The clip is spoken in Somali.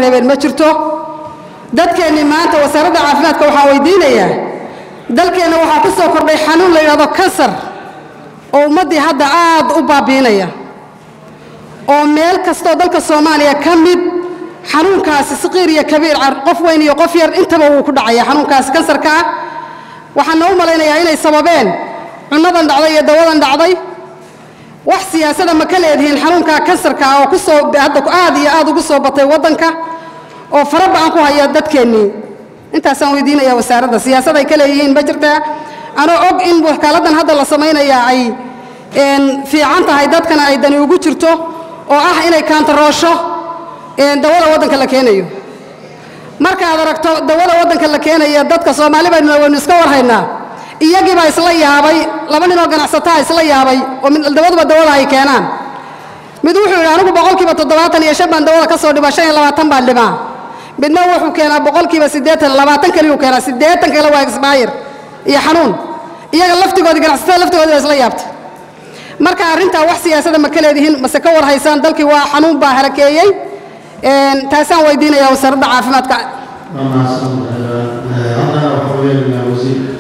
reebeen ma jirto dadkeennii maanta wasaaradda caafimaadka waxaan weydiinayaa dalkeenna waxaa ku soo kordhay xanuun la yidhahdo kansar oo ummaddii hadda aad u baabiinaya oo meel kastoo dalka soomaaliya ka mid xanuunkaasi saqiir iyo kabiir qof weyn iyo qof yar intaba wuu ku dhacaya xanuunkaasi kansarka ah waxaana u malaynayaa inay sababeen cunnadan dhacday iyo dawadan dhacday wax siyaasada ma ka leedihiin xanuunka kansarka ah oo ku soo hadda aad iyo aad ugu soo batay waddanka oo fara bacan ku haya dadkeennii intaasaan weydiinaya wasaaradda siyaasad ay ka leeyihiin ma jirtaa anoo og in wakaaladdan hadda la samaynayaa ay fiican tahay dadkana ay dani ugu jirto oo ah inay kaantaroosho dawada waddanka la keenayo markaad aragto dawada waddanka la keenaya dadka soomaali baynu waynu iska warhaynaa iyagii baa isla yaabay laba ninoo ganacsataa isla yaabay oo dawaduba dawada ay keenaan mid wuxuu yidhi anigu boqolkiiba toddobaatan iyo shan baan dawada ka soo dhibaa shan iyo labaatan baan dhibaa midna wuxuu keenaa boqolkiiba siddeetan labaatan kaliyuu keenaa siddeetan kale waa exbayr iyo xanuun iyaga laftigoodii ganacsatada laftigoodii baa isla yaabtay marka arrintaa wax siyaasada ma ka leedihiin mase ka war haysaan dalkii waa xanuun baa harakeeyey taasaan weydiinayaa wasaaradda caafimaadka waa mahadsan haddana waxaa weeyaan wasiirka